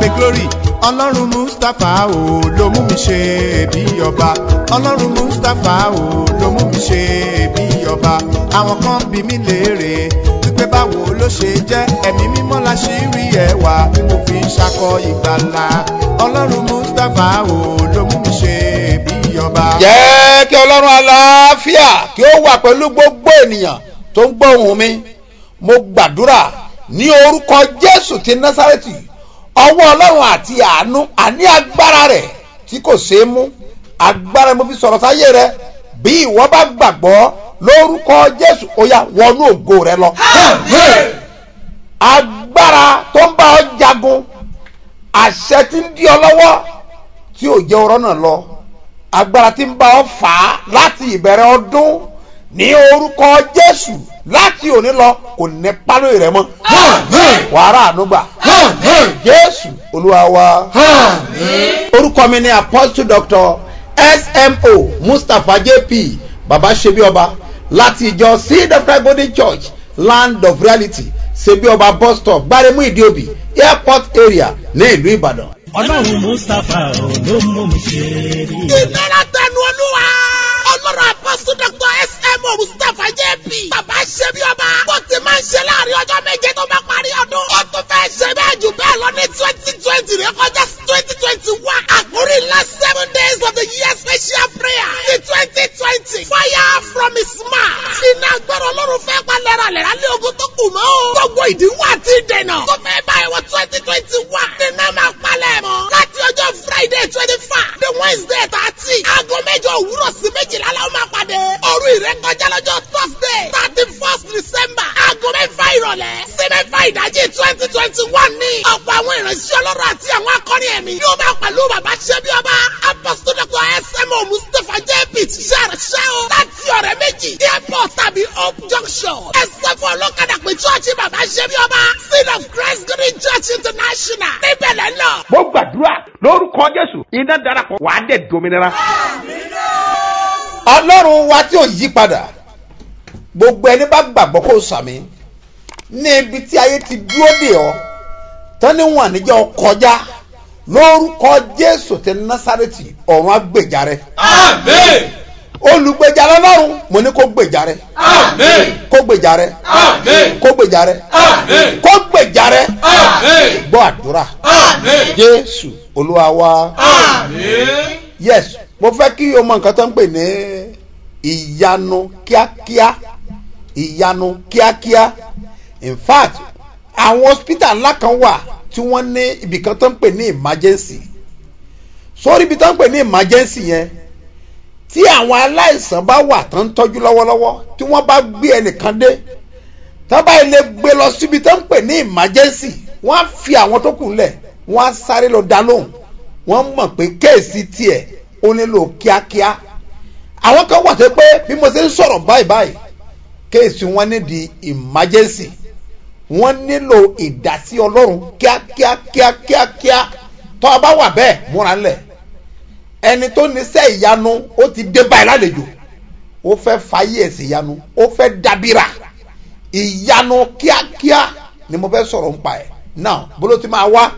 pé glory ọlọ́run mustapha o ló mú mi ṣe bí ọba ọlọ́run mustapha o ló mú mi ṣe bí ọba àwọn kan bí mi léèrè wípé báwo ló ṣe jẹ́ ẹ̀mí mímọ́ la ṣì rí ẹwà tí mo fi ń ṣakọ ìgbàlà ọlọ́run mustapha o ló mú mi ṣe bí ọba. jẹ́ kí ọlọ́run aláfíà kí ó wà pẹ̀lú gbogbo ènìyàn tó ń gbọ́ ohùn mi mo gbàdúrà ní orúkọ jésù ti násàrẹ́tì ọwọ́ ọlọ́run àti àánú àní agbára rẹ̀ tí kò ṣeé mú agbára mo fi sọ̀rọ̀ sáyé rẹ bí ìwọ bá gbàgbọ́ lórúkọ jésù ó yá wọnú ògo rẹ lọ. agbára tó ń bá ọ jagun àṣẹ tí ń dí ọ lọ́wọ́ tí ò jẹ́ ọ̀rọ̀ náà lọ agbára tí ń bá ọ fà á láti ìbẹ̀rẹ̀ ọdún ní orúkọ jésù láti òní lọ kò ní pálọ̀ rẹ mọ́ wàhálà ànúgbà jésù olúwa wa orúkọ mi ni apostle doctor smo mustapha jp baba sebi ọba láti ìjọ seed of christ golden church land of reality sebi ọba bus stop gbaremu ìdíòbí airport area ní ìlú ìbàdàn. ọlọ́run mustapha ò ló mú mi ṣe rí. ìlera tẹnu olúwa ọlọ́run apọ́sù dr smo mustapha jp bàbá ṣe bí ọba bó ti máa ń ṣe láàrin ọjọ́ méje tó bá parí ọdún ó tún fẹ́ ṣe bẹ́ẹ̀ jù bẹ́ẹ̀ lọ ní twenty twenty rẹ kọjá twenty twenty one àkórí last seven days of the year special prayer ní twenty twenty fire from his mouth iná gbọ́dọ̀ ọlọ́run fẹ́ pa lẹ́ralẹ́ra lé ogun tó kù mọ́ o gbogbo ìdíwọ́ àti ìdènà tó fẹ́ báyìí wọ twenty twenty one nínú máa palẹ̀ mọ́ láti ọjọ́ friday twenty five the wednesday thirty aago mẹ́jọ òwúrọ̀ sí méjìlá la ó máa pàdé òru ìrékọjá lọ́jọ́ thursday thirty first december aago mẹ́fà ìrọ̀lẹ́ sí mẹ́fà ìdájí twenty twenty one ní ọ̀pọ̀ àwọn ìránṣẹ́ ọlọ́run àti àwọn akọrin ẹ̀mí yóò máa pẹ̀lú bàbá ṣẹ́bí ọba apostolic smo mustapha jp ṣàrṣẹ́ o láti ọ̀rẹ́ méjì airport tàbí hope junction ẹsẹ̀ fún ọlọ́kadà pé chọ́ọ̀chì bàbá ṣẹ́bí ọba seed of christ green church international níbẹ̀ lẹ́nà. mo gbàdúrà lórúkọ jésù iná darapọ̀ wàá dẹ̀ dominira. ọlọ́run wa tí ò yí padà gbogbo ẹni bá gbàgbọ́ kó sàmì ní ibi tí ayé ti dúró dè ọ́ tán ní wọn àníjẹ́ kọjá lórúkọ jésù ti násàrètì ọ̀run àgbèjà rẹ Amen. olùgbèjà lọ́lọ́run mo ní kó gbèjà rẹ Amen. kó gbèjà rẹ Amen. kó gbèjà rẹ Amen. kó gbèjà rẹ Amen. gbọ́ àdúrà Amen. jésù olúwa wa. Amen. yes mo fẹ́ kí o mọ nǹkan tó ń pè ní ìyanu kíákíá ìyanu kíákíá in fact àwọn hospital ńlá kan wà tí wọ́n ní ibì kan tó ń pè ní emergency sórí ibi tó ń pè ní emergency yẹn tí àwọn aláìsàn bá wà tó ń tọ́jú lọ́wọ́lọ́wọ́ tí wọ́n bá gbé ẹnìkan dé tó bá ilé gbé lọ síbi tó ń pè ní emergency wọ́n á fi àwọn tó kù lẹ̀ wọ́n á sáré lọ dá lóhùn wọ́n mọ̀ pé kéèsì tiẹ̀ ó nílò kíákíá àwọn kan wà tó pé bí mo ṣe ń sọ̀rọ̀ báyìí báyìí kéèsì wọn nídìí emergency wọ́n nílò ìdásí ọlọ́run kíákíá kíákíá kíá tó a bá wà bẹ́ẹ̀ múra ńlẹ̀ ẹni tó níṣẹ́ ìyanu ó ti dé báyìí lálejò ó fẹ́ fàyè ẹ̀sìn ìyanu ó fẹ́ dábìrà ìyanu kíákíá ni mo fẹ́ sọ̀rọ̀ nípa ẹ̀ náà bóló ti máa wá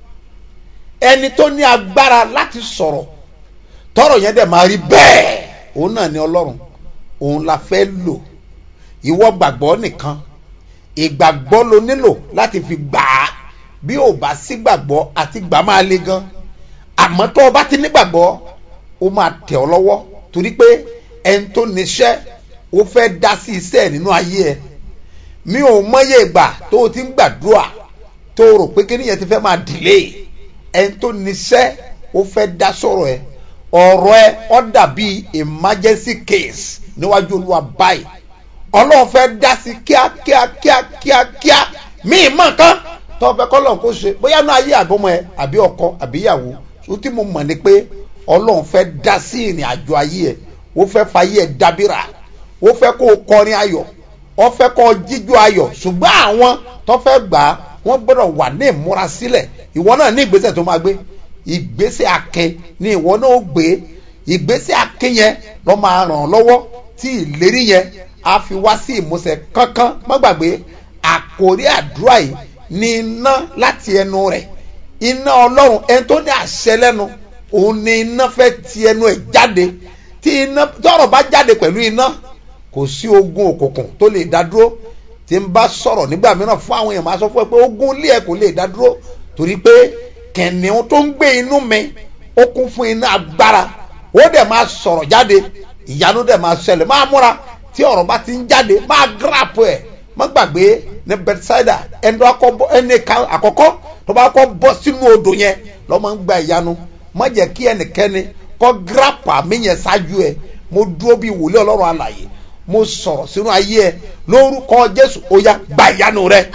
ẹni tó ní agbára láti sọ̀rọ̀ tọrọ yẹn dẹ̀ máa rí bẹ́ẹ̀ òun náà ni ọlọ́run òun la fẹ́ lò ìwọ gbàgbọ́ nìkan ìgbàgbọ́ ló nílò láti fi gbà á bí ò bá sí gbàgbọ́ àti gbà máa le gan àmọ́ tó o bá ti nígbàgbọ́ ó máa tẹ̀ ọ́ lọ́wọ́ torí pé ẹni tó níṣẹ́ ó fẹ́ dá sí iṣẹ́ ẹ̀ nínú ayé ẹ̀ mi ò mọyé ìgbà tó o ti ń gbàdúrà tó o rò pé kí nìyẹn ti fẹ́ máa dìlé ẹni tó níṣẹ́ ó fẹ́ dá sọ̀rọ̀ ẹ̀ ọ̀rọ̀ ẹ̀ ọ́ dàbí emergency case níwájú olúwa báyìí ọlọ́run fẹ́ dá sí kíákíá kíákíá kíá míì mọ̀ kan tó fẹ́ kọ́ lọ́run kó ṣe bóyá náà ayé àgọ́mọ ẹ àbí ọkọ àbí ìyàwó tó tí mo mọ̀ ni pé ọlọ́run fẹ́ dá sí ìrìn àjò ayé ẹ ó fẹ́ fayé ẹ dábìrà ó fẹ́ kó o kọrin ayọ̀ ó fẹ́ kó o jíjó ayọ̀ ṣùgbọ́n àwọn tó fẹ́ gbà á wọ́n gbọ́dọ̀ wà ní ìmúra sílẹ̀ ìwọ náà ní ìgbésẹ̀ tó máa gbé ìgbésẹ̀ akin ni ìwọ náà ó gbé ìgbésẹ̀ akin yẹn ló máa ràn ọ́ lọ́wọ́ tí ìlérí yẹn á fi wá sí ìmúṣẹ kankan má gbàgbé àkórí àdúrà yìí ní iná láti ẹnu rẹ̀ iná ọlọ́run ẹni tó ní àṣẹ lẹ́nu òun ni iná fẹ́ ti ẹnu ẹ̀ jáde tí iná tọrọ bá jáde pẹ̀lú iná kò sí ogun òkùnkùn tó lè dá dúró tí n bá sọ̀rọ̀ nígbà mìíràn fún àwọn èèyàn máa sọ fún ẹ pé ogun ilé ẹ kò lè dá dúró torí pé kẹ̀nìún tó ń gbé inú mi ó kún fún iná agbára ó dẹ̀ máa sọ̀rọ̀ jáde ìyanu dẹ̀ máa ṣẹlẹ̀ máa múra tí ọ̀rọ̀ bá ti ń jáde máa gíràpù ẹ̀ má gbàgbé ní bethsaida ẹni àkọ́kọ́ tó bá kọ́ bọ́ sínú odò yẹn lọ́mọ ń gba ìyanu má jẹ́ kí ẹnikẹ́ni kọ́ gíràpù àmì yẹn ṣáájú ẹ mo dúró bí wòlé ọlọ́run àlàyé mo sọ̀rọ̀ sínú ayé ẹ lórúkọ jésù ó yá gba ìyanu rẹ.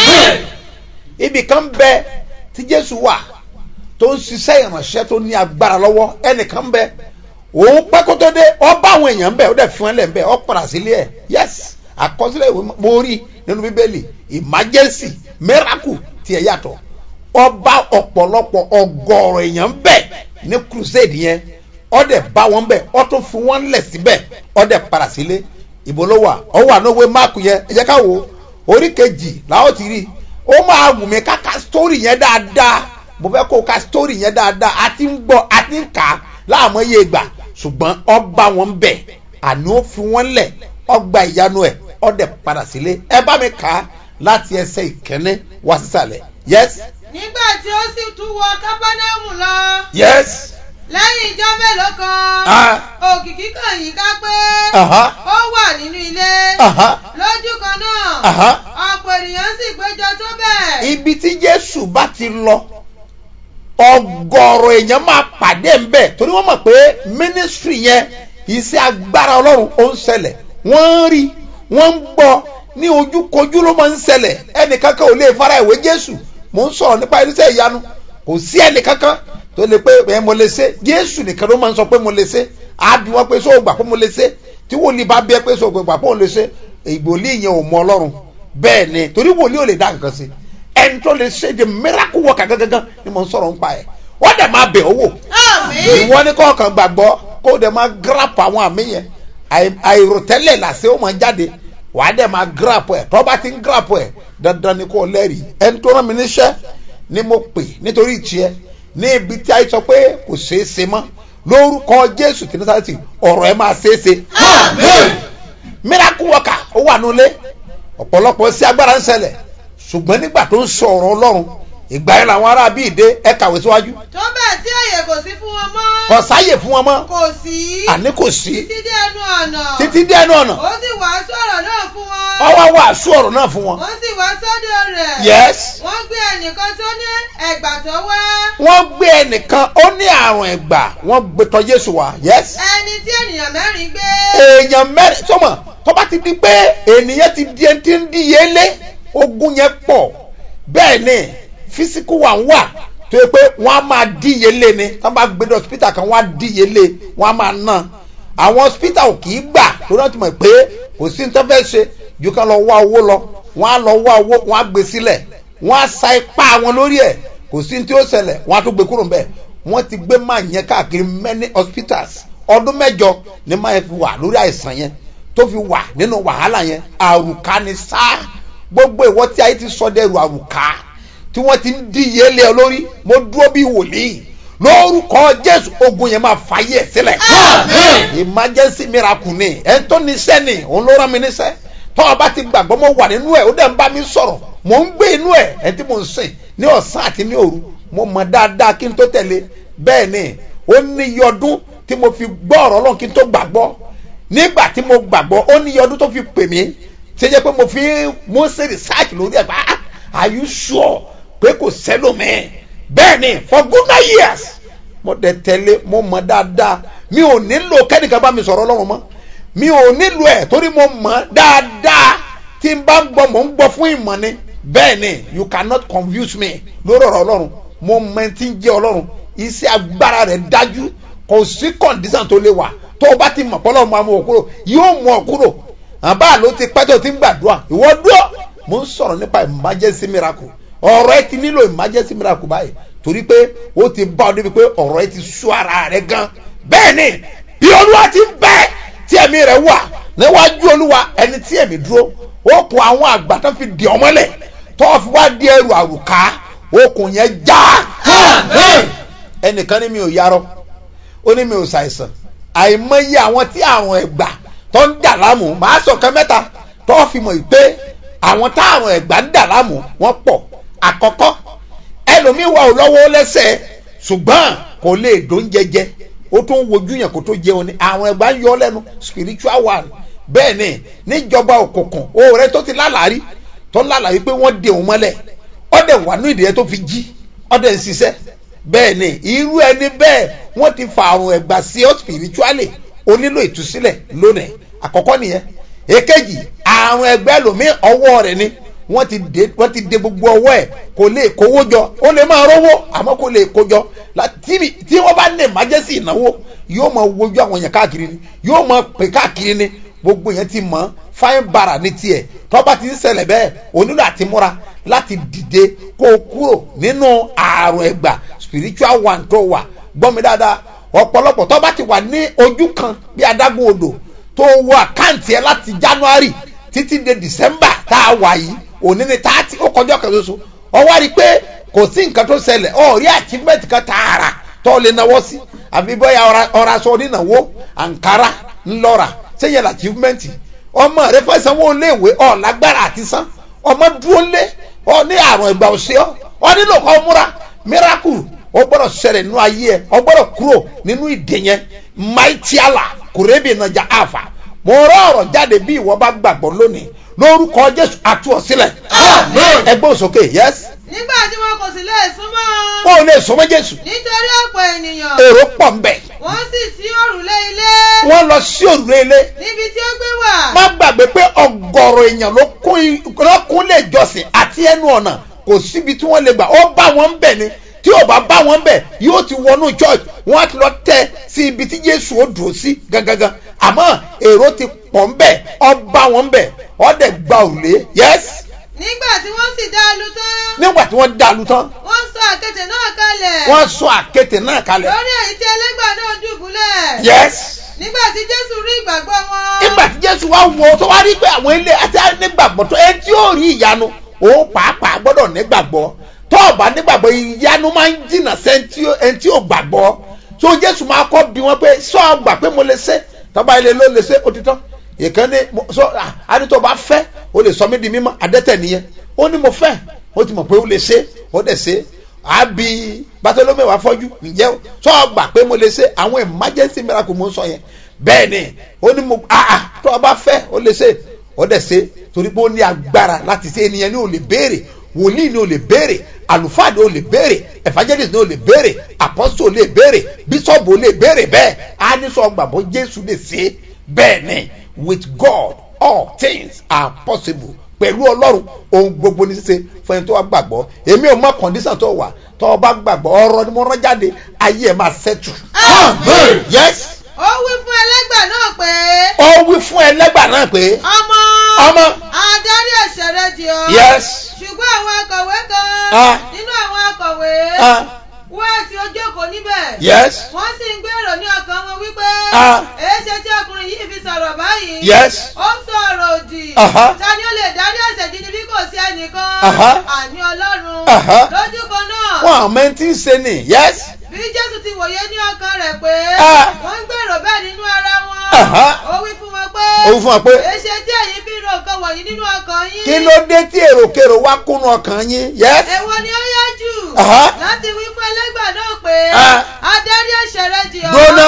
ibì kan bẹ tí jésù wà tó ń ṣiṣẹ́ ìrànṣẹ́ tó ní agbára lọ́wọ́ ẹnìkan bẹ òun pẹ́ kó tó dé ọ bá àwọn èèyàn bẹ̀ ó dẹ̀ fún ẹ lẹ̀ bẹ̀ ọ padà sílé ẹ̀ yes àkọsílẹ̀ ìwé mo rí nínú bíbélì emergency miracle tiẹ̀ yàtọ̀ ọba ọ̀pọ̀lọpọ̀ ọgọ́rọ̀ èèyàn bẹ̀ ní crusade yẹn ọ dẹ̀ bá wọn bẹ̀ ọ tún fún wọn lẹ̀ síbẹ̀ ọ dẹ̀ padà sílé ìbò ló wà ọ wà ní òwe máàkù yẹn ẹ jẹ́ ká wo orí kejì làwọn ti rí ó máa wù mí ká ka story yẹn dáadáa mo fẹ́ kó o ka story yẹn dáadáa a ti ń gbọ́ a ti ń kà á láàmú iye ìgbà ṣùgbọ́n ọba wọn bẹ̀ àní ó fi wọ́n lẹ̀ ọgbà ìyanu ẹ̀ ọdẹ padà sílé ẹ bá mi kà á láti ẹsẹ̀ ìkẹ́ni wá sísàlẹ̀ yes nígbà tí ó sì tún wọ kábánámù lọ yes lẹ́yìn ìjọ mélòó kan Ah. òkìkí kàn yín ká pé aha ó wà nínú ilé aha lójú kan náà aha ọ̀pọ̀ ènìyàn sì péjọ tó bẹ́ẹ̀. ibi tí jésù bá ti lọ ọgọrọ èèyàn máa pàdé ńbẹ torí wọn mọ pé mínísírì yẹn iṣẹ́ agbára ọlọ́run ó ń ṣẹlẹ̀ wọ́n ń rí wọ́n ń gbọ́ ní ojúkojú ló máa ń ṣẹlẹ̀ ẹnìkankan ò lè fara ìwé jésù mò ń sọ̀rọ̀ nípa irinṣẹ́ ìyanu kò sí ẹnìkankan tó lè pé ẹ mo lè ṣe jésù nìkan ló máa ń sọ pé mo lè ṣe á bí wọn pé sọ gbà pé mo lè ṣe tí wòlíì bá bí ẹ pé sọ gbà pé mo lè ṣe ìgbòlì yẹn ò mọ ọlọ́run bẹ́ẹ̀ ni torí wòlíì ò lè dá nǹkan sí ẹni tó lè ṣe the miracle worker gangan ni mo ń sọ̀rọ̀ nípa ẹ̀ wọ́n dẹ̀ máa bẹ̀ ọ́ wò àmín ìwọ ní kọ̀ọ̀kan gbàgbọ́ kó dẹ̀ máa grap àwọn àmì yẹn Àì- àìròtẹ́lẹ̀ làṣẹ ó máa jáde wà á dẹ̀ máa grap ẹ̀ tọ́ bá ti ń grap ẹ̀ dandan ni kò lẹ́rìí ẹni tó rán mi níṣẹ́ ni mo pè nítorí ìtiẹ́ ní ibi tí a sọ pé kò ṣeé ṣe mọ́ lórúkọ jésù tí nísàlẹ̀ ọ̀rọ̀ ẹ̀ máa ṣeé ṣe miracle worker ó wà nulẹ̀ ọ̀pọ̀lọpọ̀ sí agbára ń ṣẹlẹ̀ ṣùgbọ́n nígbà tó ń sọ ọ̀rọ̀ ọlọ́run ìgbà yẹn làwọn ará bíi dé ẹ kàwé síwájú tó bẹ́ẹ̀ tí àyè kò sí fún wọn mọ́ kò sáyè fún wọn mọ́ kò sí àní kò sí títí dé ẹnu ọ̀nà títí dé ẹnu ọ̀nà ó sì wàásù ọ̀rọ̀ náà fún wọn ọwọ́ wàásù ọ̀rọ̀ náà fún wọn. wọ́n sì wá sọ́dọ̀ rẹ̀ yes wọ́n gbé ẹnìkan tó ní ẹ̀gbà tó wá wọ́n gbé ẹnìkan ó ní àrùn ẹ̀gbà wọ́n gbé tọ́ jésù wá yes. ẹni tí ènìyàn mẹ́rin gbé èèyàn mẹ́rin sọ́mọ̀ tó bá ti di pé ènìyàn ti di ẹni tí ń díye lé ogun yẹn pọ̀ bẹ́ẹ̀ ni físíkù wà ń wà tó yẹ pé wọ́n á máa díye lé ni tó bá gbé dé hospital kan wọ́n á díye lé wọ́n á máa ná àwọn hospital ò kì í gbà tó náà ti mọ̀ pé kò sí ní tó fẹ́ ṣe ju ká lọ wá owó lọ wọ́n á lọ wá owó wọ́n á gbé sílẹ̀ wọ́n á sa ipá wọn lórí ẹ̀ kò sí ní tí ó ṣẹlẹ̀ wọ́n á tún gbé kúrò ńbẹ̀ wọ́n ti gbé máa yẹn káàkiri many hospitals ọdún mẹ́jọ ni máa yẹn fi wà lórí àìsàn yẹn tó fi wà nínú wàhálà yẹn àrùká ni sá gbogbo ìwọ tí ayé ti sọ dẹrù àrùká tí wọ́n ti ń díye lé ọ lórí mo dúró bí wòlíì lórúkọ jésù ogun yẹn máa fàyè ẹ sílẹ̀ emergency miracle ni ẹ̀ ń tó níṣẹ́ ni òun ló rán mi níṣẹ́ tọ́ ọ bá ti gbàgbọ́ mo wà nínú ẹ̀ ó dẹ̀ ń bá mi sọ̀rọ̀ mò ń gbé inú ẹ̀ ẹ̀ tí mò ń sìn ní ọ̀sán àti ní òru mo mọ̀ dáadáa kí n tó tẹ̀lé bẹ́ẹ̀ ni ó ní iye ọdún tí mo fi gbọ́ ọ̀rọ̀ ọlọ́run kí n tó gbàgbọ́ nígbà tí mo gbàgbọ́ ó ní iye ọdún tó fi pè mí ṣe jẹ́ pé mo fi mo ṣe research lórí ẹ̀ pa are you sure pé kò sẹ́lòmíì bẹ́ẹ̀ ni for good nine years mo dẹ̀ tẹ̀lé mo mọ̀ dáadáa mi ò nílò kẹ́nìkan bá mi sọ̀rọ̀ ọlọ́run mọ́ mi ò nílò ẹ̀ torí mo mọ̀ dáadáa tí n bá ń gbọ́ mò ń gbọ́ fún ìmọ̀ ni bẹ́ẹ̀ ni you cannot confuse me lórí ọ̀rọ̀ ọlọ́run mo mọ ẹni tí ń jẹ́ ọlọ́run iṣẹ́ agbára rẹ̀ dájú kò sí condition tó lè wà tó o bá ti mọ̀ pọ́lọ́ máa mú ọ kúrò yóò mú ọ kúrò àbá ló ti pẹ́ tó ti ń gbàdúrà ìwọ dúró mo ń sọ̀rọ̀ nípa emergency miracle ọ̀rọ̀ ẹ ti nílò emergency miracle báyìí torí pé ó ti bá ọ débi pé ọ̀rọ̀ ẹ ti sú ara rẹ gan bẹ́ẹ̀ ni bí olúwa ti ń bẹ tí ẹ̀mí rẹ̀ wà níwájú olúwa ẹni tí ẹ̀mí dúró ó kun àwọn àgbà tó fi di ọmọlẹ̀ tó fi wá di ẹrù àrùká okùn yẹn já Àmín. ẹnìkan ní mi ò yarọ ó ní mi ò ṣàìsàn àìmọye àwọn tí àwọn ẹgbà tó ń dà láàmú màá sọ kan mẹ́ta tó fi mọ̀ pé àwọn táwọn ẹgbà ń dà láàmú wọ́n pọ̀ àkọ́kọ́ ẹlòmíín wà ó lọ́wọ́ lẹ́sẹ̀ ṣùgbọ́n kò lè dún jẹjẹ ó tún wojú yẹn kó tó jẹun ni àwọn ẹgbà ń yọ lẹ́nu spiritual one bẹ́ẹ̀ ni níjọba òkùnkùn ó rẹ tó ti lálàárí tó lálàárí pé wọ́n dè òun mọ́lẹ̀ ọ̀dẹ̀ wà ní ìdíyẹ tó fi jí ọ̀dẹ̀ ń ṣiṣẹ́ bẹ́ẹ̀ ni irú ẹni bẹ́ẹ̀ wọ́n ti fa àrùn ẹ̀gbà sí ọ́ spiritually ó nílò ìtúsílẹ̀ lónìí àkọ́kọ́ nìyẹn èkejì àrùn ẹgbẹ́ lòmí ọwọ́ rẹ̀ ni wọ́n ti dé wọ́n ti dé gbogbo ọwọ́ ẹ̀ kò lè kówó jọ ó lè máa rówó àmọ́ kò lè kó jọ La- tí tí wọ́n bá ní emergency ìnáwó yóò máa wojú àwọn yẹn káàkiri ni yóò máa pè káàkiri ni gbogbo yẹn ti mọ̀ fáin bara ní tiẹ̀ tọ́ba ti ń ṣẹlẹ̀ bẹ́ẹ̀ onílò àti múra láti dìde kó o kúrò nínú àrùn ẹ̀gbà spiritual one tó wà gbọ́ mi dáadáa ọ̀pọ̀lọpọ̀ tọ́ba ti wà ní ojú kan bí adágún odò tó wọ àkáǹtì ẹ láti january títí de december tá a wà yìí òní ni tààtì ó kọjọ́ kan ṣoṣo ọ wá rí i pé kò sí nǹkan tó ṣẹlẹ̀ ọ rí achievement kan tààrà tó lè náwó sí àbí bóyá ọ̀ra- ọ̀ra aṣọ onínáwó ankara ńlọ́ra sẹ́yìn achievement ọmọ rẹ fẹ́ sanwó léèwé ọ̀ lágbára àti san ọmọ dúró lé ọ ní àrùn ẹgbà òsè ọ ọ nílò kọ́ múra miracle ọ gbọ́dọ̀ ṣẹlẹ̀ nínú ayé ẹ ọ gbọ́dọ̀ kúrò nínú ìdè yẹn maitiala kùrẹ́bì nàjà àfà mo rọ ọ̀rọ̀ jáde bí ìwọ bá gbàgbọ́ lónìí lórúkọ jésù àtú ọ sílẹ̀ Àmín. ẹgbẹ́ òsókè yes nígbà tí wọn kò sì lè súnmọ́ wọn ò lè sọmọ jésù nítorí ọ̀pọ̀ ènìyàn èrò pọ̀ ń bẹ̀ wọ́n sì sí òrùlé ilé wọ́n lọ sí òrùlé ilé níbi tí ó gbé wà má gbàgbé pé ọgọrọ èèyàn ló kún i- ló kún lè jọsìn àti ẹnu ọ̀nà kò síbi tí wọ́n lè gbà ó bá wọn ń bẹ̀ ni tí ò bá bá wọn ń bẹ̀ yóò ti wọnú church wọ́n á ti lọ tẹ́ sí ibi tí jésù ó dùn sí gangan àmọ́ èrò ti pọ̀ ń bẹ̀ ọ bá wọn ń bẹ̀ ọ dẹ̀ gba òrùlé yes nígbà tí wọ́n sì dá a lu tán nígbà tí wọ́n dàlú tán wọ́n sọ àkẹ́tẹ̀ náà kalẹ̀ wọ́n sọ àkéte náà kalẹ̀ lórí èyí tí ẹlẹ́gbà náà dùbúlẹ̀ yes nígbà tí jésù rí ìgbàgbọ́ wọn nígbà tí jésù wá wo tó wá rí pé àwọn ilé àti nígbàgbọ́ tó ẹni tí yóò rí ìyanu òun pàápàá gbọ́dọ̀ nígbàgbọ́ tó o bá nígbàgbọ́ ìyanu máa ń jìnnà sẹ́ni ẹni tí ò gbàgbọ́ tó jésù máa kọ́ bí wọ́n pé sọ gbà pé mo lè ṣe tọ́ba ilé ló lè ṣe ó ti tán ìkànnì sọ àní tó bá fẹ́ o lè sọ mí di mímọ́ adẹ́tẹ̀ nìyẹn ó ní mo fẹ́ ó ti mọ̀ pé ó lè ṣe ó dẹ̀ ṣe àbí bàtọ́lọ́mẹ̀ wá fọ́jú ǹjẹ́ sọ gbà pé mo lè ṣe àwọn emergency miracle mo ń sọ yẹn bẹ́ẹ̀ ni ó ní mo àà tó o bá fẹ́ ó lè ṣe ó dẹ̀ ṣe torí pé ó ní agbára láti ṣe ènìyàn ní ò lè béèrè wòlíì ní ò lè béèrè àlùfáà ní ò lè béèrè evangelist ní ò lè béèrè apostle ò lè béèrè bishop ò lè béèrè bẹ́ẹ̀ á ní sọ gbàgbọ́ jésù lè ṣe bẹ́ẹ̀ ni with god all things are possible pẹ̀lú ọlọ́run ohun gbogbo ní ṣíṣe fún ẹni tó wá gbàgbọ́ èmi ò mọ condition tó wà tó o bá gbàgbọ́ ọ̀rọ̀ ni mo rán jáde ayé ẹ̀ máa ṣẹ́tù. Àmín. yes ó wí fún ẹlẹ́gbà náà pé ó wí fún ẹlẹ́gbà náà pé ọmọ ọmọ adarí ẹ̀ṣẹ̀ rẹ jì ọ́ yes ṣùgbọ́n àwọn akọ̀wé kan Ah. nínú àwọn akọ̀wé ah, wá tí ó jókòó níbẹ̀ yes wọ́n sì ń gbèrò ní ọkàn wọn wípé Ah. èéṣe tí ọkùnrin yìí fi sọ̀rọ̀ báyìí yes ó ń sọ̀rọ̀ òdì Aha. ta ni ó lè dárí ẹ̀ṣẹ̀ jì ní bí kò sí ẹnìkan Aha. àní ọlọ́run Aha. lójú kan náà wọn àmọ́ ẹni tí ń ṣe ni yes bí jésù ti wòye ní ọkàn rẹ̀ pé Ah. wọ́n ń gbèrò bẹ́ẹ̀ nínú ara wọn Aha. ó wí fún wọn pé ó wí fún wa pé èéṣe tí ẹ̀yin fi ro nǹkan wọ̀nyí nínú ọkàn yín kí ló dé tí èròkèrò wá kúnnú ọkàn yín yes èwo ni ó yá jù Aha. láti wí fún ẹlẹ́gbà náà pé Ah. adarí ẹ̀ṣẹ̀ rẹ jì ọ́ gbóná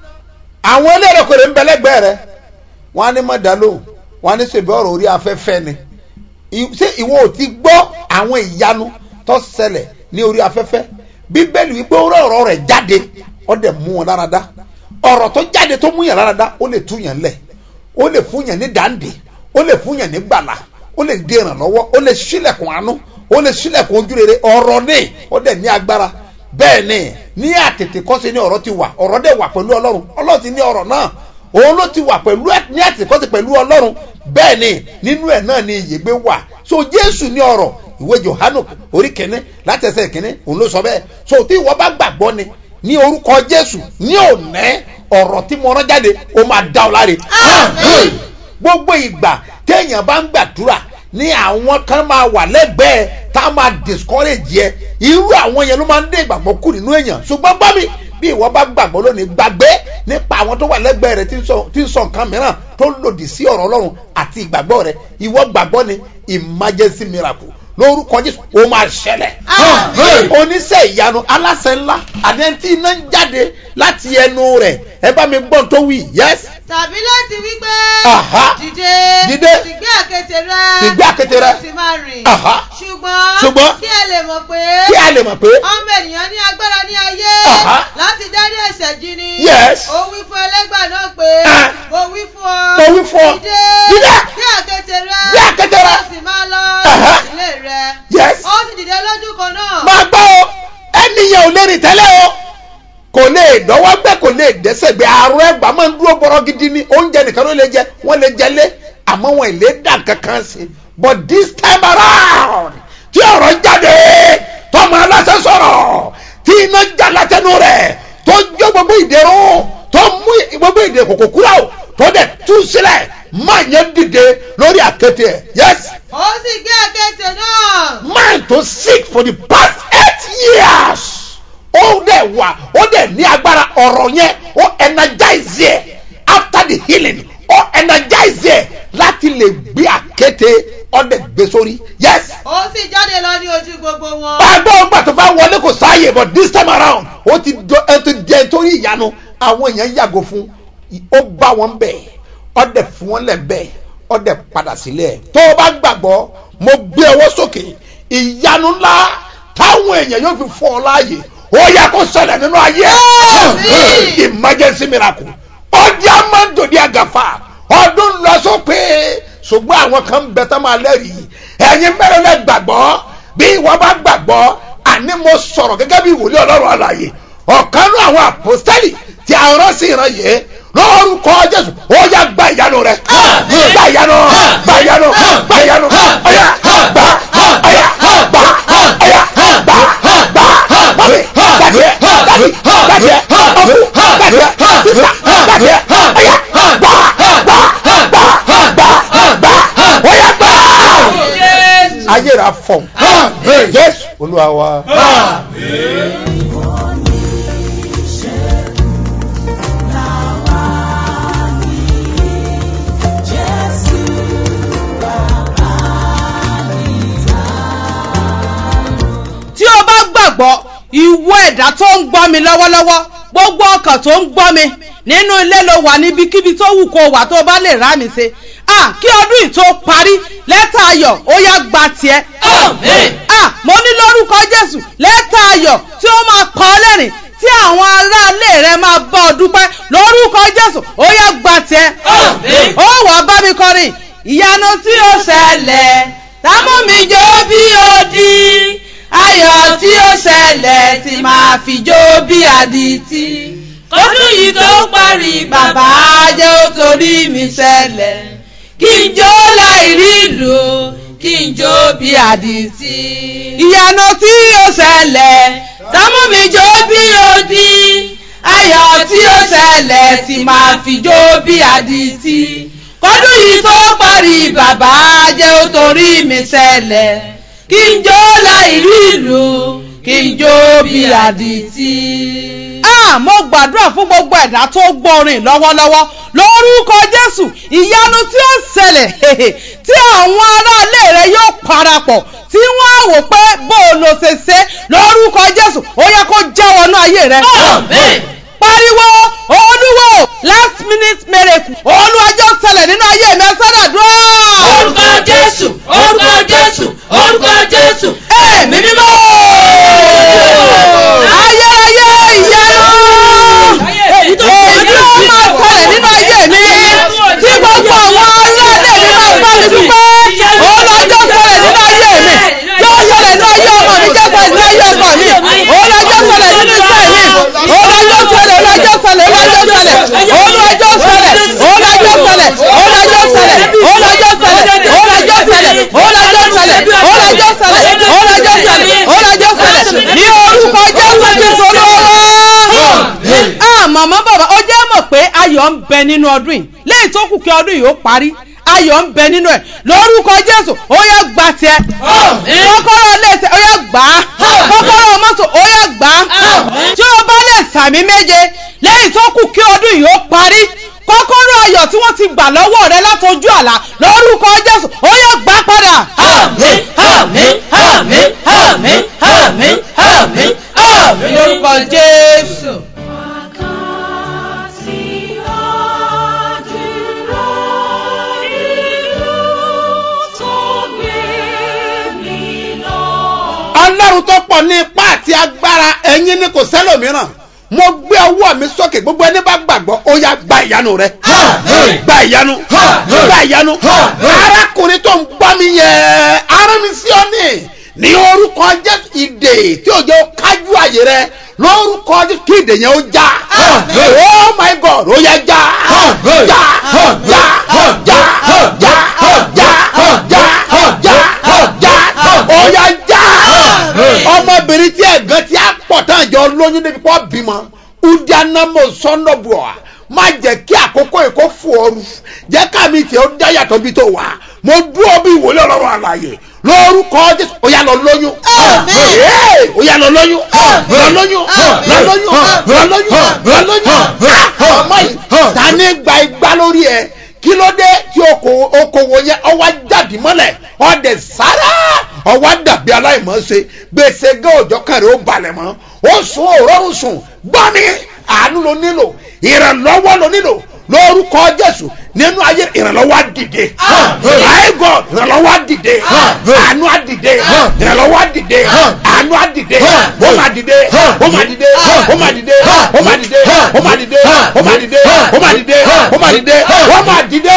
àwọn elérokèrè ń bẹ lẹ́gbẹ̀ẹ́ rẹ wọn á ní mọ̀ dá lóhùn wọn á ní ṣèbí ọ̀rọ̀ orí afẹ́fẹ́ ni I- ṣé ìwọ ò ti gbọ́ àwọn ìyanu tó ṣẹlẹ̀ ní orí afẹ́fẹ́ bíbélì wípé ó rọ ọ̀rọ̀ rẹ̀ jáde ó dẹ̀ mú wọn lára dá ọ̀rọ̀ tó jáde tó mú yàn lára dá ó lè tú yàn lẹ̀ ó lè fún yàn ní dàndé ó lè fún yàn ní gbàlà ó lè dé ìrànlọ́wọ́ ó lè ṣílẹ̀kùn àánú ó lè ṣílẹ̀kùn ojúrere ọ̀rọ̀ ní ó dẹ̀ ní agbára bẹ́ẹ̀ ni ní àtètè kọ́sí ní ọ̀rọ̀ ti wà ọ̀rọ̀ dẹ̀ wà pẹ̀lú ọlọ́run ọlọ́run ti ní ọ̀rọ̀ náà òun ló ti wà pẹ̀lú ẹ̀ ní àtètè kọ́sí pẹ̀lú ọlọ́run bẹ́ẹ̀ ni nínú ẹ̀ náà ni ìyègbé wà so jésù ní ọ̀rọ̀ ìwé johanu orí kìíní láti ẹsẹ̀ kìíní òun ló sọ bẹ́ẹ̀ so tí ìwọ bá gbàgbọ́ ni ní orúkọ jésù ní òní ọ̀rọ̀ tí mo rán jáde ó máa dá ọ láre Àmín. gbogbo ìgbà téèyàn bá ń gbàdúrà ní àwọn kan máa wà lẹ́gbẹ̀ẹ́ tá a máa discourage yẹ irú àwọn yẹn ló máa ń dé ìgbàgbọ́ kù nínú èèyàn ṣùgbọ́n bá mi bí ìwọ bá gbàgbọ́ lónìí gbàgbé nípa àwọn tó wà lẹ́gbẹ̀ẹ́ rẹ tí ń sọ- tí ń sọ nǹkan mìíràn tó lòdì sí ọ̀rọ̀ ọlọ́run àti ìgbàgbọ́ rẹ ìwọ gbàgbọ́ ni emergency miracle lórúkọ jésù ó máa ṣẹlẹ̀ Amen. oníṣẹ́ ìyanu aláṣẹ ńlá àti ẹni tí iná ń jáde láti ẹnu rẹ̀ ẹ bá mi gbọ́n tó wí yes tàbí láti wí pé Aha. dìde Dìde. tìgbé àkéte rẹ Tìgbé àkéte rẹ. kí o sì máa rìn Aha. ṣùgbọ́n Ṣùgbọ́n. kí ẹ lè mọ̀ pé kí a lè mọ̀ pé ọmọ ènìyàn ní agbára ní ayé Aha. láti dárí ẹ̀ṣẹ̀ jì ni Yes. ó wí fún ẹlẹ́gbà náà pé Ah. mo wí fún ọ Mo wí fún ọ. dìde Dìde. bí àkéte rẹ Gbé àkéte rẹ. kí o sì máa lọ Aha. ilé rẹ yes ó sì dìde lójú kan náà máa gbọ́ o ẹnìyàn ò lè rìn tẹ́lẹ̀ o kò lè dọ́wọ́ gbẹ kò lè dẹ́sẹ̀ gbé àrùn ẹgbàá máa ń dúró bọ́rọ̀ gidi ni oúnjẹ nìkan ló lè jẹ wọ́n lè jẹ lé àmọ́ wọn ì lè dà kankan sí i but this time around tí ọ̀rọ̀ jáde tọmọ aláṣẹ sọ̀rọ̀ tí iná já látẹnu rẹ̀ tó jó gbogbo ìdèrò tó mú gbogbo ìdè kòkò kúrò tó dẹ̀ tú sílẹ̀ máa yẹn dìde lórí àkéte ẹ̀ yes ó sì gbé àkéte náà man to sick for the past eight years ó dẹ̀ wà ó dẹ̀ ní agbára ọ̀rọ̀ yẹn ó energize yẹ after the healing ó energize yẹ láti lè gbé àkété ó dẹ̀ gbé sórí yes ó sì jáde lọ ní ojú gbogbo wọn. gbàgbọ́ ọgbà tó bá wọlé kò sáàyè but this time around ó ti dọ ẹ ti jẹ torí ìyanu àwọn èèyàn yàgò fún ó bá wọn bẹ̀ ó dẹ̀ fún wọn lẹ̀ bẹ́ẹ̀ ó dẹ̀ padà sílẹ̀ tó o bá gbàgbọ́ mo gbé ọwọ́ sókè ìyanu ńlá táwọn èèyàn yóò fi fọ́ ọ láàyè ó yẹ kó ṣẹlẹ̀ nínú ayé Àmín. emergency miracle ọjà máa ń dòde àgàfà ọdún lọ sópin ṣùgbọ́n àwọn kan ń bẹ tán máa lẹ́rìí ẹ̀yin mẹ́rin lẹ́ gbàgbọ́ bí ìwọ bá gbàgbọ́ àní mo sọ̀rọ̀ gẹ́gẹ́ bí ìwòlé ọlọ́run àlàyé ọ̀kan náà àwọn àpòstẹ́lì tí a rán sí ìran yìí lórúkọ jésù ó yá gba ìyanu rẹ gba ìyanu gba ìyanu gba ìyanu ọyà gba ọyà gba ọyà gba gba gbàgbé gbàgbé gbàgbé gbàgbé ọkú gbàgbé títà gbàgbé ọyà gba gba gba gba gba ọyà gba ayé rà fọ jésù olúwa wa. tí o bá gbàgbọ́ ìwọ ẹ̀dá tó ń gbọ́ mi lọ́wọ́lọ́wọ́ gbogbo ọkàn tó ń gbọ́ mi nínú ilé ló wà níbikíbi tó wù kó wà tó bá lè rá mi ṣe ah kí ọdún yìí tó parí lẹ́tà ayọ̀ ó yá gba tiẹ̀. ah mo ní lórúkọ jésù lẹ́tà ayọ̀ tí ó máa pa ọ́ lẹ́rìn tí àwọn aráalé rẹ máa bá ọ dúpẹ́ lórúkọ jésù ó yá gba tiẹ̀. ó wàá bá mi kọrin ìyanu tí ó ṣẹlẹ̀ támú mi jó bí ó di ayọ̀ tí ó ṣẹlẹ̀ tí máa fi jó bí adití kọ́dún yìí tó parí bàbá jẹ́ ó torí mi ṣẹlẹ̀ kí n jó láì rí ìlú kí n jó bí adití. ìyanu tí ó ṣẹlẹ̀ támú mi jó bí ó di ayọ̀ tí ó ṣẹlẹ̀ tí máa fi jó bí adití kọ́dún yìí tó parí bàbá jẹ́ ó torí mi ṣẹlẹ̀ kí n jó láì rí ìlú kí n jó bí àdìtì. Ah, mo gbàdúrà fún gbogbo ẹ̀dá tó gbọ́rin lọ́wọ́lọ́wọ́ lórúkọ Jésù ìyanu tí ó ṣẹlẹ̀ tí àwọn aráalé rẹ yóò parapọ̀ tí wọ́n á wò pé bó o lo ṣe ṣe lórúkọ Jésù ó yẹ kó jẹ́ wọnú ayé rẹ. pariwo olúwo last minute miracle olúwàjọ ṣẹlẹ̀ nínú ayé mi ẹ sọ́dọ̀ dúró. orúkọ jésù orúkọ jésù orúkọ jésù ẹ̀mí mímọ́. ayérayé ìyanu. èyí tó máa ṣẹlẹ̀ nínú ayé mi tí gbogbo àwọn aráàlú mi máa bá mi dúpẹ́ olùwàjọ ṣẹlẹ̀ nínú ayé mi yóò ṣẹlẹ̀ nínú ayé ọmọ mi jẹ́ ṣẹlẹ̀ nínú ayé ọkọ mi olùwàjọ ṣẹlẹ̀ nínú iṣẹ́ mi olùwàjọ ṣẹlẹ̀ olùwàjọ ṣẹlẹ̀ olùwàjọ ṣẹlẹ̀ olùwàjọ ṣẹlẹ̀ olùwàjọ ṣẹlẹ̀ olùwàjọ ṣẹlẹ̀ olùwàjọ ṣẹlẹ̀ olùwàjọ ṣẹlẹ̀ olùwàjọ ṣẹlẹ̀ olùwàjọ ṣẹlẹ̀ olùwàjọ ṣẹlẹ̀ olùwàjọ ṣẹlẹ̀ ní orúkọ jésù kristu olówó. ah màmá bàbá ó jẹ́ mọ̀ pé ayọ̀ ń bẹ nínú ọdún yìí lẹ́yìn tó kù kí ọdún yìí ó parí ayọ̀ ń bẹ nínú ẹ̀ lórúkọ jésù ó yẹ gbà tiẹ̀ kọ́kọ́rọ́ lẹ́sẹ̀ ó yẹ gbà á kọ́kọ́rọ́ mọ́tò ó yẹ gbà á tí o bá lè sàmì méje lẹ́yìn tó kù kí ọdún yìí ó parí kọ́kọ́rọ́ ayọ̀ tí wọ́n ti gbà lọ́wọ́ rẹ látọjú àlá lórúkọ jésù ó yẹ gbà padà. àmín àmín àmín àmín àmín àmín àmín lórúkọ jésù. ọlọ́run tó pọ̀ ní ipá àti agbára ẹ̀yin ni kò sẹ́lòmíràn mo gbé ọwọ́ mi sókè gbogbo ẹni bá gbàgbọ́ ó yá gba ìyanu rẹ Àmín. gba ìyanu Àmín. gba ìyanu Àmín. arákùnrin tó ń gbọ́ mi yẹ ara mi sí ọ ní ní orúkọ jésù ìdè tí òjò kájú àyè rẹ lórúkọ jésù kí ìdè yẹn ó já Àmín. oh my god ó yẹ já Àmín. já Àmín. já Àmín. já Àmín. já Àmín. já Àmín. já Àmín. já Àmín. já Àmín. ó yẹ já Àmín. ọmọbìnrin tí ẹ̀gán tí a pọ̀ tán jọ lóyún débi kọ́ bímọ udianamo sọ́nọ́bùọ̀ má jẹ́ kí àkókò èkó fò ooru jẹ́ kámi tí ó dá yàtọ̀ bí tó wà mo dúró bí ìwòlé ọlọ́run àlàyé lórúkọ jésù ó yá lọ lóyún Àmín. Ee, ó yá lọ lóyún Àmín. lọ lóyún Àmín. lọ lóyún lọ lóyún lọ lóyún Àmín. Ah, ọmọ yìí Àmín. ta ní gba igbá lórí ẹ kí ló dé tí okòwò okòwò yẹn ọwọ́ jáde mọ́lẹ̀ ọdẹ sára ọwọ́ dàbí aláìmọ̀ọ́sẹ̀ gbèsè gé òjò kan rẹ̀ ó balẹ̀ mọ́ ó sùn òrórùn sùn gbọ́ mi àánú ló nílò ìrànlọ́wọ́ ló nílò lórúkọ jésù nínú ayé ìrànlọ́wọ́ á dìde Àmín. my god ìrànlọ́wọ́ á dìde Àmín. àánú á dìde Àmín. ìrànlọ́wọ́ á dìde Àmín. àánú á dìde Àmín. ó máa dìde ó máa dìde ó máa dìde ó máa dìde ó máa dìde ó máa dìde ó máa dìde ó máa dìde ó máa dìde.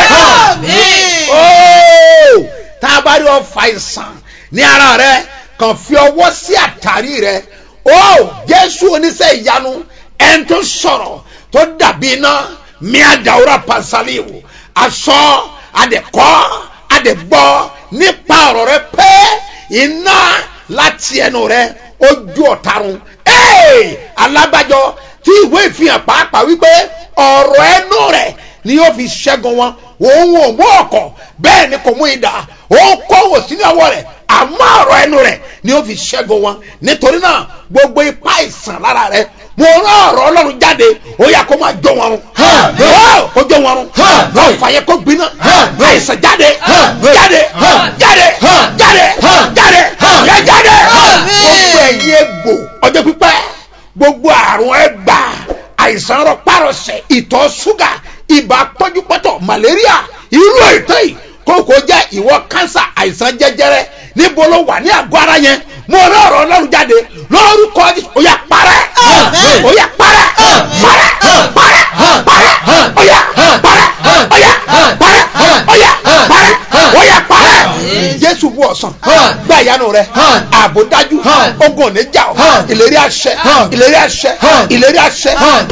Àmín. Ooo, tá a bá rí ọfà ìsàn ní ara rẹ kàn fi ọwọ́ sí àtàrí rẹ ó jésù oníṣẹ́ ìyanu ẹni tó sọ̀rọ̀ tó dàbí iná mi àdàwúrà pàṣálíwò aṣọ àdẹ̀kọ́ àdẹ̀gbọ́ nípa ọ̀rọ̀ rẹ pé iná láti ẹnu rẹ ojú ọ̀tarun Ee, alábàjọ tí ìwé ìfihàn pàápàá wípé ọ̀rọ̀ ẹnu rẹ̀ ni yóò fi ṣẹ́gun wọn òun ò mú ọkọ̀ bẹ́ẹ̀ ni kò mú idà òun kọ́wò sínú ọwọ́ rẹ̀ àmọ́ ọ̀rọ̀ ẹnu rẹ̀ ni yóò fi ṣẹ́gun wọn nítorí náà gbogbo ipá ìsàn lára rẹ̀ mo rán ọ̀rọ̀ ọlọ́run jáde ó yà kó máa jó wọn run Àmín. Ó, kó jó wọn run Àmín. ọ̀fà yẹ kó gbiná Àmín. àìsàn jáde Àmín. jáde Àmín. jáde Àmín. jáde Àmín. jáde Àmín. yẹ jáde Àmín. gbogbo ẹ̀yin egbò ọjọ́ pípẹ́ gbogbo àrùn ẹgbà àìsàn rọpárọsẹ̀ ìtọ̀ ṣúgà ibà pọ́njúpọ́tọ̀ malaria irú ètò yìí kókó jẹ́ ìwọ kánsà àìsàn jẹjẹrẹ níbo ló wà ní àgọ́ ara yẹn mo rán ọ̀rọ̀ ọlọ́run jáde lórúkọ Jésù ó yá parẹ́ Àmín. ó yá parẹ́ parẹ́ parẹ́ parẹ́ ó yá parẹ́ ó yá parẹ́ ó yá parẹ́ ó yá parẹ́ jésù bú ọ̀sán gba ìyanu rẹ ààbò dájú ogun ò ní jà ọ́ ìlérí àṣẹ ìlérí àṣẹ ìlérí àṣẹ.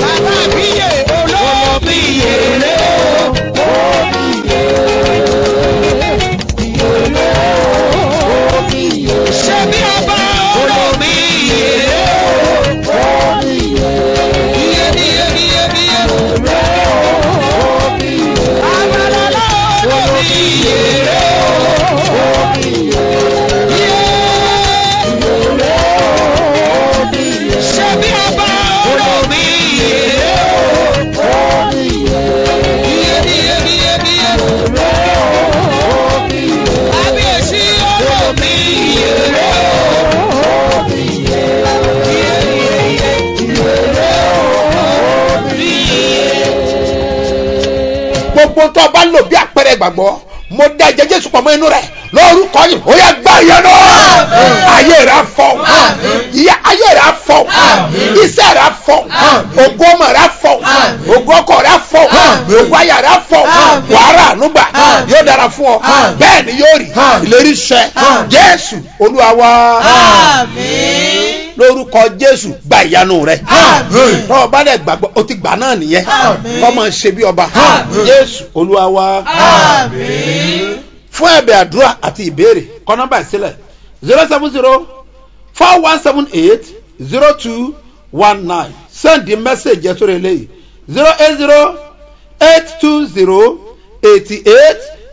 gbogbo tó o bá lò bí àpẹẹrẹ ìgbàgbọ́ mo dá ẹ̀jẹ̀ jésù pọ̀ mọ́ inú rẹ̀ lórúkọ yìí ó yẹ gbá ìyẹn náà ayé rẹ̀ á fọ́ ìyá ayé rẹ̀ á fọ́ iṣẹ́ rẹ̀ á fọ́ ògo ọmọ rẹ̀ á fọ́ ògo ọkọ rẹ̀ á fọ́ ògo aya rẹ̀ á fọ́ wàhálà ànúgbà yóò dára fún ọ bẹ́ẹ̀ ni yóò rí ìlérí ṣẹ jésù olúwa wa Àmín. lórúkọ jésù gba ìyanu rẹ Àmín. tọ́ ọ bá dẹ̀ gbàgbọ́ o ti gbà náà nìyẹn Àmín. kọ́ máa ṣe bí ọba Àmín. jésù olúwa wa Àmín. fún ẹ̀bẹ̀ àdúrà àti ìbéèrè kọ nọ́mbà ìsílẹ̀ zero seven zero four one seven eight zero two one nine send the message yẹn sórí eléyìí zero eight zero eight two zero eighty eight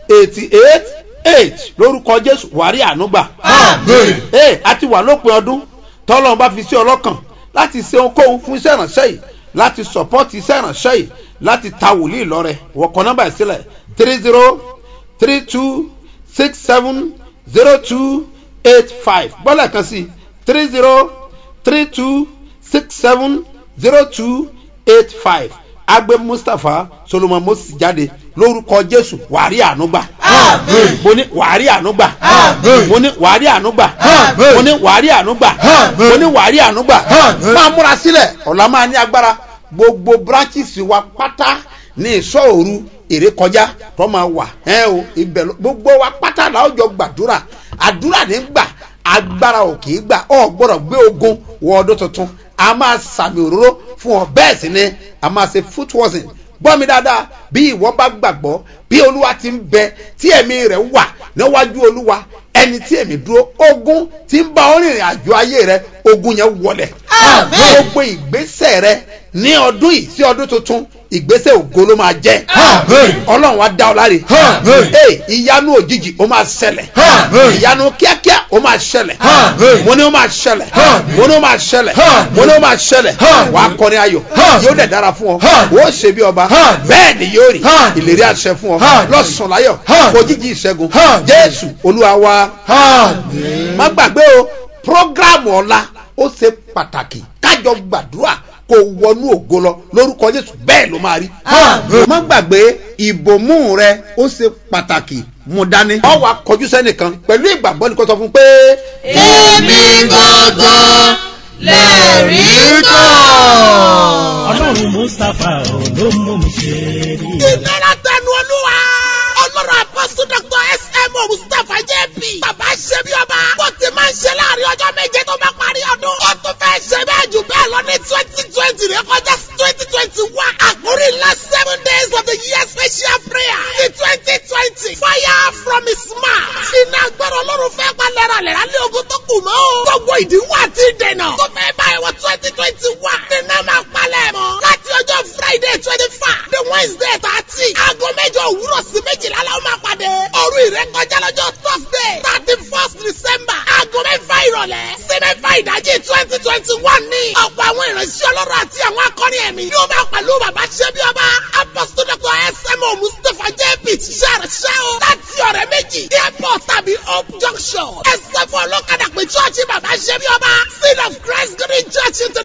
eighty eight eight lórúkọ jésù wàrí ànúgbà Amen. ee a ti wà lópin ọdún tọ́lọ́run bá fi sí ọlọ́kàn láti ṣe ohunkóhun fún iṣẹ́ ìránṣẹ́ yìí láti sọ̀pọ́tì iṣẹ́ ìránṣẹ́ yìí láti ta wòlíì lọ́rẹ̀ wọ̀kọ̀ nọ́mbà ìsílẹ̀ three zero three two six seven zero two eight five gbọ́dọ̀ kan sí three zero three two six seven zero two eight five agbe mustapha solomon moses jáde lórúkọ jésù wàrí ànúgbà Amen. mo ní wàrí ànúgbà Amen. mo ní wàrí ànúgbà Amen. mo ní wàrí ànúgbà Amen. mo ní wàrí ànúgbà Amen. máa múra sílẹ̀ ọ̀la máa ní agbára gbogbo branches wa pátá ní ìsọ̀ òru èrè kọjá tó máa wà ẹ o ibẹ̀ ló- gbogbo wa pátá la ó jọ gbàdúrà àdúrà ní gbà agbára ò kì í gbà ọ gbọ́dọ̀ gbé ogun wọ ọdún tuntun a máa sàmì òróró fún ọ bẹ́ẹ̀ sì ni a máa ṣe foot washing gbọ́ mi dáadáa bí ìwọ bá gbàgbọ́ bí olúwa ti ń bẹ tí ẹ̀mí rẹ̀ wà níwájú olúwa ẹni tí èmi dúró ogun tí ń bá ọ rìnrìn àjò ayé rẹ ogun yẹn wọlẹ̀ Àmín. gbogbo ìgbésẹ̀ rẹ ní ọdún yìí sí ọdún tuntun ìgbésẹ̀ ògo ló máa jẹ́ Àmín. ọlọ́run wa dá ọ láre Àmín. ee ìyanu òjijì ó máa ṣẹlẹ̀ Àmín. ìyanu kíákíá ó máa ṣẹlẹ̀ Àmín. mo ní ó máa ṣẹlẹ̀ Àmín. mo ní ó máa ṣẹlẹ̀ Àmín. mo ní ó máa ṣẹlẹ̀ Àmín. wà á kọrin ayọ̀ Àmín. yóò dẹ̀ dára fún ọ Àmín. ó ṣe bí ọba Àmín. bẹ́ẹ̀ ni yóò rí Àmín. ìlérí àṣẹ fún ọ Àmín. lọ́sùn láyọ̀ Àmín. òjijì ìṣẹ́gun Àmín. jésù olúwa wa Amen. má gbàgbé o programu ọ̀la ó ṣe pàtàkì kájọ gbàdúrà kó wọnú ògo lọ lórúkọ jésù bẹ́ẹ̀ ló máa rí. Àmín. má gbàgbé ìbòmú rẹ ó ṣe pàtàkì mú dání. ọ wà kọjú sẹ́nìkan pẹ̀lú ìgbàgbọ́ ni kò sọ fún un pé. èmi gangan lẹ́rìí kan. ọlọ́run mustapha ò ló mú mi ṣe rí i. ìlera tẹnu olúwa ọlọ́run apọ́sù dr smo mustapha jp bàbá ṣe bí ọba bó ti máa ń ṣe láàrin ọjọ́ méje tó bá parí ọdún ó tún fẹ́ ṣe bẹ́ẹ̀ jù bẹ́ẹ̀ lọ ní twenty twenty rẹ kọjá twenty twenty one àkórí ńlá seven days of the year special prayer ní twenty twenty fire from his mouth iná agbára ọlọ́run fẹ́ pa lẹ́ralẹ́ra lé ogun tó kù mọ́ gbogbo ìdíwọ́ àti ìdènà tó fẹ́ báyìí wọ twenty twenty one iná máa palẹ̀ mọ́ láti ọjọ́ friday twenty five the wednesday thirty aago mẹ́jọ òwúrọ̀ sí méjìlá la ó máa pàdé òru ìrékọjá lọ́jọ́ thursday thirty first december aago mẹ́fà ìrọ̀lẹ́ sí mẹ́fà ìdájí twenty twenty one ní ọ̀pọ̀ àwọn ìránṣẹ́ ọlọ́run àti àwọn akọrin ẹ̀mí yóò máa pẹ̀lú bàbá ṣẹ́bí ọba apostle dr smo mustapha jp ṣàrṣẹ́ o láti ọ̀rẹ́ méjì airport tàbí hope junction ẹsẹ̀ fún ọlọ́kadà pé chọ́ọ̀chì bàbá ṣẹ́bí ọba sin of christ green church international.